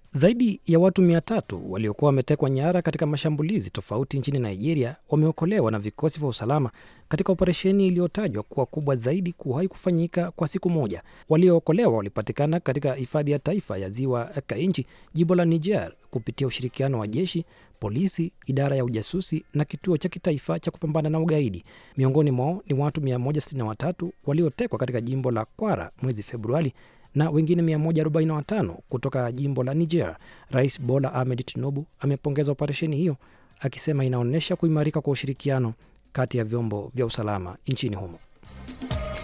Zaidi ya watu mia tatu waliokuwa wametekwa nyara katika mashambulizi tofauti nchini Nigeria wameokolewa na vikosi vya usalama katika operesheni iliyotajwa kuwa kubwa zaidi kuwahi kufanyika kwa siku moja. Waliookolewa walipatikana katika hifadhi ya taifa ya ziwa Kainji, jimbo la Niger, kupitia ushirikiano wa jeshi, polisi, idara ya ujasusi na kituo cha kitaifa cha kupambana na ugaidi. Miongoni mwao ni watu 163 waliotekwa katika jimbo la Kwara mwezi Februari na wengine 145 kutoka jimbo la Niger. Rais Bola Ahmed Tinubu amepongeza operesheni hiyo akisema inaonyesha kuimarika kwa ushirikiano kati ya vyombo vya usalama nchini humo.